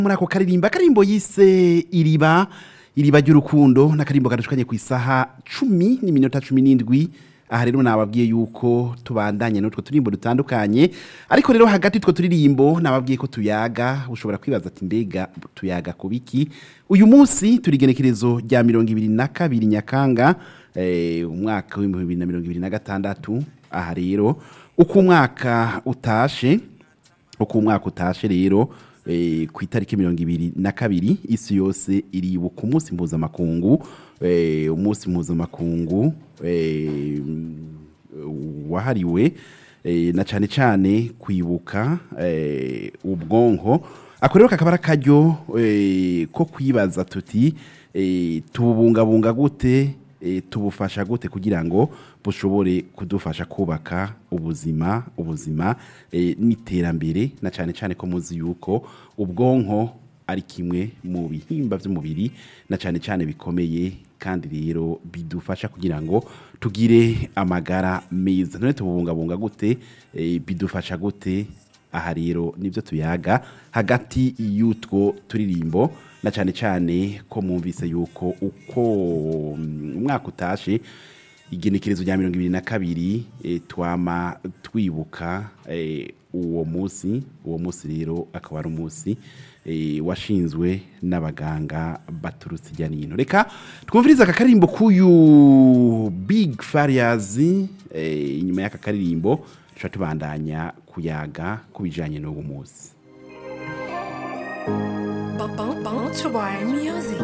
muri ako karirimba akarimbo yise iriba iriba ry'urukundo n'akarimbo gadushkanye ku isaha cumi n'iminota cumi n'indwi aha rero nababwiye yuko tubandanye n'utwo turimbo dutandukanye ariko rero hagati y'utwo turirimbo nababwiye ko tuyaga ushobora kwibaza ati mbega tuyaga ku biki uyu munsi turi igenekerezo rya mirongo ibiri na kabiri nyakanga eh, umwaka w'ibihumbi bibiri na mirongo ibiri na gatandatu aha rero uko umwaka utashe uko umwaka utashe rero eh, ku itariki mirongo ibiri na kabiri isi yose iribuka umunsi mpuzamakungu eh, umunsi mpuzamakungu eh, wahariwe eh, na cyane cyane kwibuka eh, ubwonko ako rero kakaba ari akaryo eh, ko kwibaza tuti eh, tubungabunga gute eh, tubufasha gute kugira ngo bushobore kudufasha kubaka ubuzima ubuzima eh, n'iterambere na cyane cyane ko muzi yuko ubwonko ari kimwe mu bihimba by'umubiri na cyane cyane bikomeye kandi rero bidufasha kugira ngo tugire amagara meza none tubungabunga gute eh, bidufasha gute aha rero nibyo tuyaga hagati y'utwo turirimbo na cyane cyane ko mwumvise yuko uko mm, umwaka utashe igenekerezo rya mirongo ibiri na kabiri eh, twama twibuka eh, uwo munsi uwo munsi rero akaba ari umunsi eh, washinzwe n'abaganga baturutse ijya n'ino reka twumvirize aka karirimbo k'uyu big farias eh, inyuma y'aka karirimbo tuba tubandanya kuyaga ku bijyanye n'uwo munsi Bounce Boy Music.